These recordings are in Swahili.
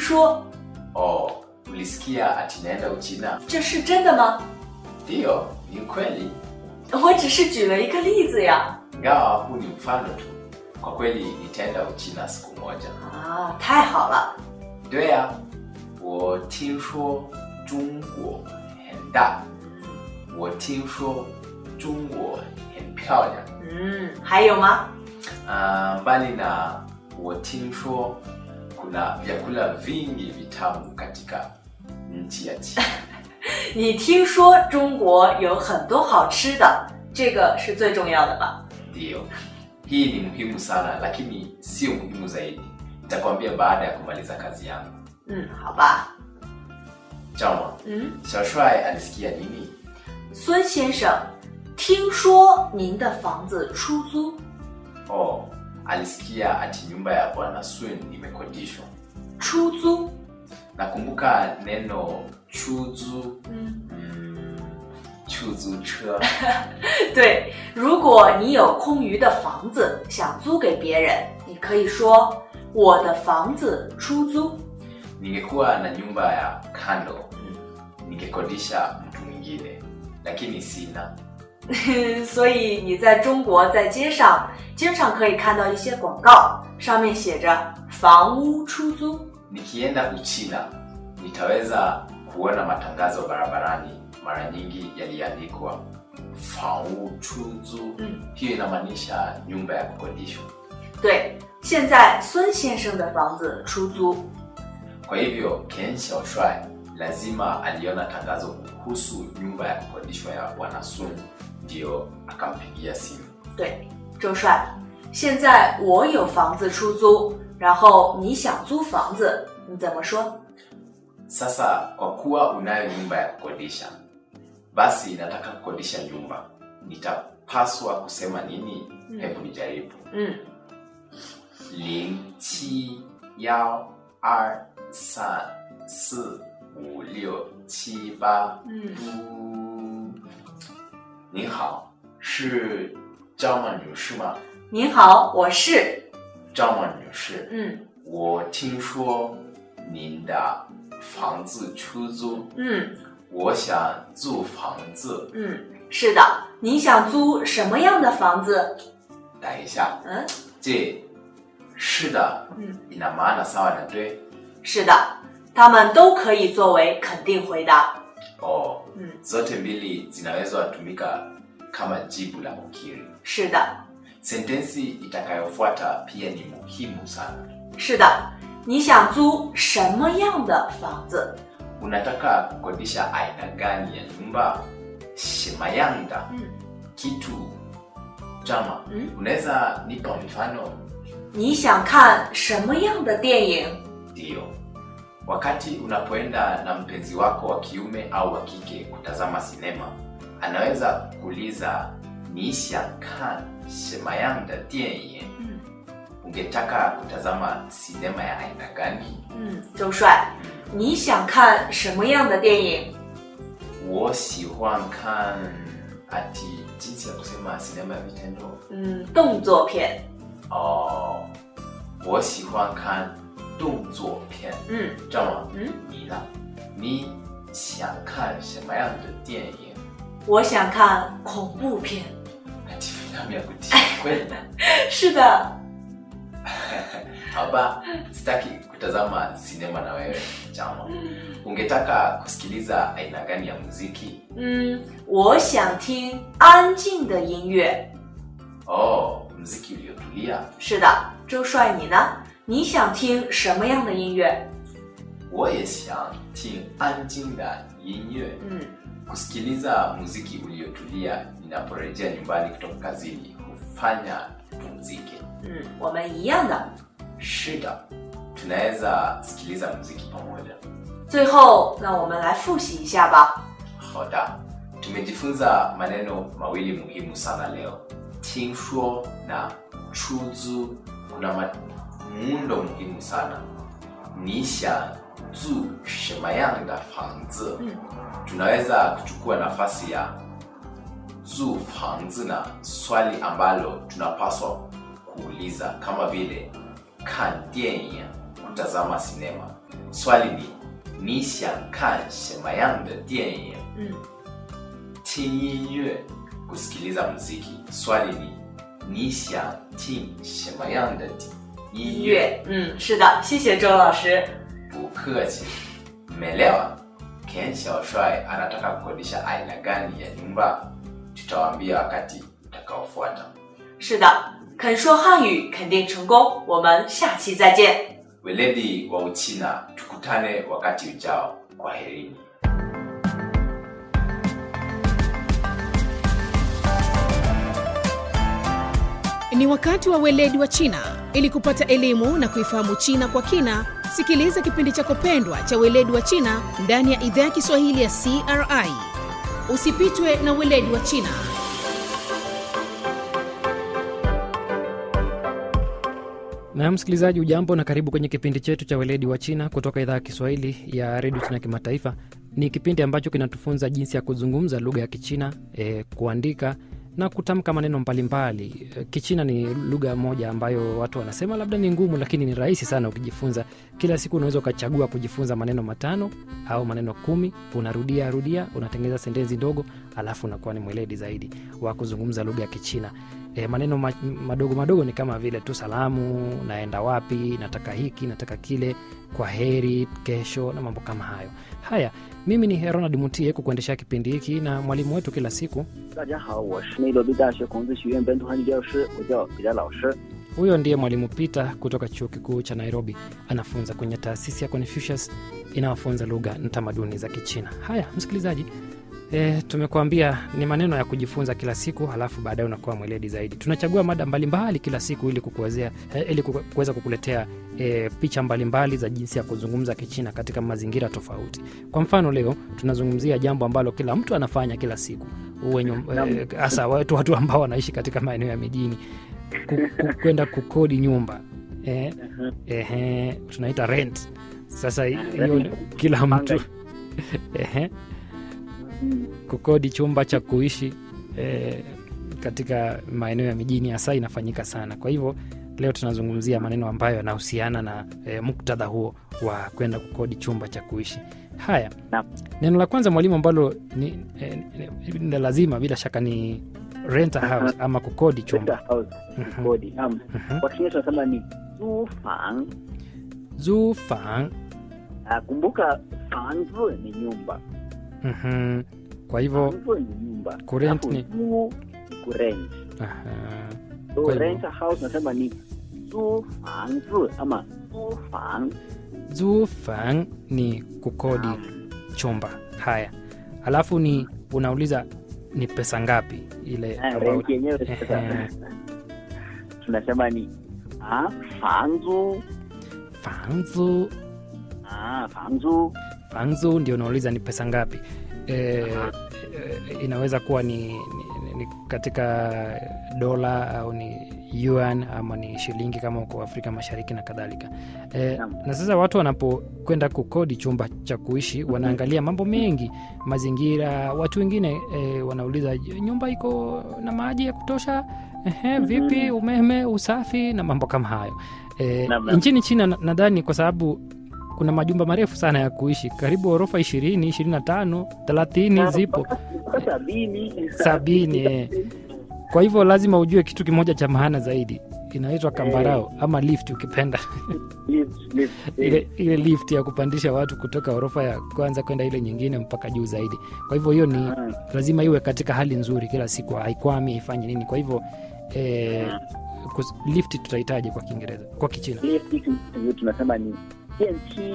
说， Oh, ulisikia ati naenda Uchina? 这是真的吗？ Ndiyo, ni kweli. 我只是举了一个例子呀。 Ingawa huu ni mfano tu. Kwa kweli nitaenda Uchina siku moja. 啊，太好了。 对呀，我听说中国很大，我听说中国很漂亮。 嗯，还有吗？ Ah, mbali na 我听说kuna vyakula vingi vitamu katika nchi ya China. 你听说中国有很多好吃的，这个是最重要的吧？ Ndiyo, hii ni muhimu sana, lakini sio muhimu zaidi. Nitakwambia baada ya kumaliza kazi yangu. 嗯，好吧。 Chama, 嗯， Xiao Shuai alisikia nini? 孙先生，听说您的房子出租， Oh, alisikia ati nyumba ya bwana Sun imekodishwa. 出租。 Nakumbuka neno chuzu, 嗯， mm, chuzu che. 对，如果你有空余的房子想租给别人，你可以说我的房子出租。 Ningekuwa na nyumba ya kando, ningekodisha mtu mwingine, lakini sina. 所以你在中国在街上经常可以看到一些广告，上面写着房屋出租。 Nikienda Uchina nitaweza kuona matangazo barabarani, mara nyingi yaliandikwa fau chuzu. Mm. Hiyo inamaanisha nyumba ya kukodishwa. 对，现在孙先生的房子出租。 Kwa hivyo Ken Xiaoshuai lazima aliona tangazo kuhusu nyumba ya kukodishwa ya bwana Sun, ndio akampigia simu. 对，周帅，现在我有房子出租，然后你想租房子，你怎么说？ Sasa kwa kuwa unayo nyumba ya kukodisha, basi nataka kukodisha nyumba, nitapaswa kusema nini? Mm. Hebu nijaribu. 嗯， 零七幺二三四五六七八。 嗯嗯，您好，是张曼女士吗？ 您好，我是。 张曼女士， 嗯我听说您的房子出租， 嗯我想租房子。 嗯，是的。你想租什么样的房子？ 等一下， 嗯 je，是的， 嗯， ina maana sawa na 对？ 是的，他们都可以作为肯定回答。 哦， 嗯， zote mbili zinaweza tumika kama jibu la kukiri. 是的， Sentensi itakayofuata pia ni muhimu sana. 是的。你想租什么样的房子？ Unataka kukodisha aina gani ya nyumba? Shimayanda, 嗯 kitu jama. Mm. Unaweza nipa mfano? 你想看什么样的电影？ Ndiyo. Wakati unapoenda na mpenzi wako wa kiume au wa kike kutazama sinema, anaweza kuuliza ni xiangkan shimayanda dianyin. 嗯 Ungetaka kutazama sinema ya aina gani? 嗯，周帅，你想看什么样的电影？ 我喜欢看 ati jinsi ya kusema sinema ya vitendo 嗯，动作片。 oh, 我喜欢看动作片嗯这样吗？ 嗯， 你呢？你想看什么样的电影？ 我想看恐怖片。 ati filamu ya kutisha kweli? 是的， Haba, sitaki kutazama sinema na wewe chama. Ungetaka kusikiliza aina gani ya muziki? 嗯，我想听安静的音乐。 Oh, muziki uliotulia. 是的，周帅，你呢？你想听什么样的音乐？ 我也想听安静的音乐。 嗯 Kusikiliza muziki uliotulia ninaporejea nyumbani kutoka kazini hufanya tupumzike. 嗯，我们一样的。 Shida, tunaweza sikiliza muziki pamoja. 最后，那我们来复习一下吧。 Hoda, tumejifunza maneno mawili muhimu sana leo. Tinshuo na chuzu kuna ma- muundo muhimu sana. Nisha zu shemayanga fangzi. 嗯 Tunaweza kuchukua nafasi ya zu fangzi na swali ambalo tunapaswa kuuliza kama vile kan dianyin, kutazama sinema. swali ni ni xiang kan shema yang de dian Mm. tin yin yue kusikiliza muziki swali ni ni xiang tin shema yang de yin 音 yue 乐，嗯，是的，谢谢周老师。 不客气mmelewa ken xiaoshuai anataka kukodisha aina gani ya nyumba tutawaambia wakati utakaofuata 是的，肯说汉语肯定成功。我们下期再见。 weledi wa uchina tukutane wakati ujao kwa herini Ni wakati wa weledi wa China. Ili kupata elimu na kuifahamu China kwa kina, sikiliza kipindi chako pendwa cha weledi wa China ndani ya idhaa ya Kiswahili ya CRI. Usipitwe na weledi wa China. na msikilizaji ujambo na karibu kwenye kipindi chetu cha weledi wa china kutoka idhaa ya kiswahili ya redio china kimataifa ni kipindi ambacho kinatufunza jinsi ya kuzungumza lugha ya kichina e, kuandika na kutamka maneno mbalimbali e, kichina ni lugha moja ambayo watu wanasema labda ni ngumu lakini ni rahisi sana ukijifunza kila siku unaweza ukachagua kujifunza maneno matano au maneno kumi unarudia rudia unatengeneza sentensi ndogo alafu unakuwa ni mweledi zaidi wa kuzungumza lugha ya kichina e, maneno ma, madogo madogo ni kama vile tu salamu naenda wapi nataka hiki nataka kile kwa heri kesho na mambo kama hayo haya mimi ni ronald mutie kukuendeshea kipindi hiki na mwalimu wetu kila siku 大家好，我是内罗毕大学孔子学院本土汉语教师，我叫彼得老师。 huyo ndiye mwalimu peter kutoka chuo kikuu cha nairobi anafunza kwenye taasisi ya confucius inayofunza lugha na tamaduni za kichina haya msikilizaji E, tumekuambia ni maneno ya kujifunza kila siku halafu baadaye unakuwa mweledi zaidi tunachagua mada mbalimbali kila siku ili kukuwezea eh, ili kuku- kuweza kukuletea e, picha mbalimbali za jinsi ya kuzungumza kichina katika mazingira tofauti kwa mfano leo tunazungumzia jambo ambalo kila mtu anafanya kila siku uwe nyum- eh, hasa watu, watu ambao wanaishi katika maeneo ya mijini ku- ku- kwenda kukodi nyumba eh, eh, tunaita rent sasa hiyo kila mtu eh, kukodi chumba cha kuishi eh, katika maeneo ya mijini hasa inafanyika sana kwa hivyo leo tunazungumzia maneno ambayo yanahusiana na eh, muktadha huo wa kwenda kukodi chumba cha kuishi haya Naam. neno la kwanza mwalimu ambalo ni, eh, ni, ni lazima bila shaka ni rent a house ama kukodi chumba house Mhm. kodi. Naam, Mhm. kwa Kiingereza tunasema ni zufang. zufang Ah, kumbuka fangzi ni nyumba, mhm. kwa hivyo fangzi ni nyumba, kurent Alafu ni- zu ni kurent. aha, So Kwa hivyo- rent a house tunasema ni zufangzi ama zufang. zufang ni kukodi Naam. chumba haya alafu ni unauliza ni pesa ngapi ile Ah, ambayo- rent yenyewe Ehe. sasa tunasema ni ah, fangzu fangzu ah, fangzu fangzu ndio unauliza ni pesa ngapi e, e, inaweza kuwa ni, ni, ni katika dola au ni yuan ama ni shilingi kama uko afrika mashariki na kadhalika e, Naam. na sasa watu wanapokwenda kukodi chumba cha kuishi wanaangalia mambo mengi mazingira watu wengine e, wanauliza nyumba iko na maji ya kutosha Ehe, vipi umeme usafi na mambo kama hayo e, Naam, naam. nchini china na- nadhani kwa sababu kuna majumba marefu sana ya kuishi karibu ghorofa ishirini ishirini na tano thelathini zipo mpaka sabini Sabini, eh. kwa hivyo lazima ujue kitu kimoja cha maana zaidi inaitwa kambarao ama lift ukipenda Lift, lift, ile, ile lift ya kupandisha watu kutoka ghorofa ya kwanza kwenda ile nyingine mpaka juu zaidi kwa hivyo hiyo ni Ah. lazima iwe katika hali nzuri kila siku haikwami haifanye nini kwa hivyo eh, kus- lift tutahitaji kwa kiingereza kwa kichina lift hiyo tunasema ni DNT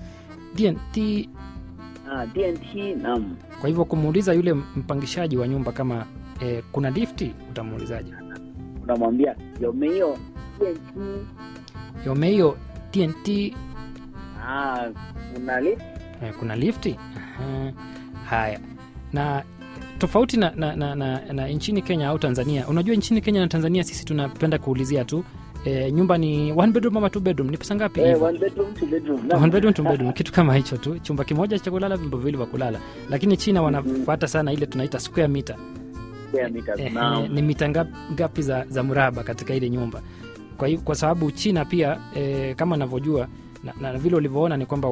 dnt ah, DNT naam kwa hivyo kumuuliza yule mpangishaji wa nyumba kama eh, kuna lifti utamuulizaje unamwambia yomeo DNT yomeio tnt ah, kuna lift eh, kuna lifti Aha. haya na tofauti na, na, na, na, na nchini kenya au tanzania unajua nchini kenya na tanzania sisi tunapenda kuulizia tu e, nyumba ni one bedroom ama two bedroom ni pesa ngapi eh, hivyo one bedroom two bedroom naam. One bedroom, two bedroom, kitu kama hicho tu chumba kimoja cha kulala vyumba viwili vya kulala lakini china wanafuata sana ile tunaita square meter Square meters, eh, naam. ni mita ngap- ngapi za, za mraba katika ile nyumba kwa, hiyo- kwa sababu china pia eh, kama navyojua na, na vile ulivyoona ni kwamba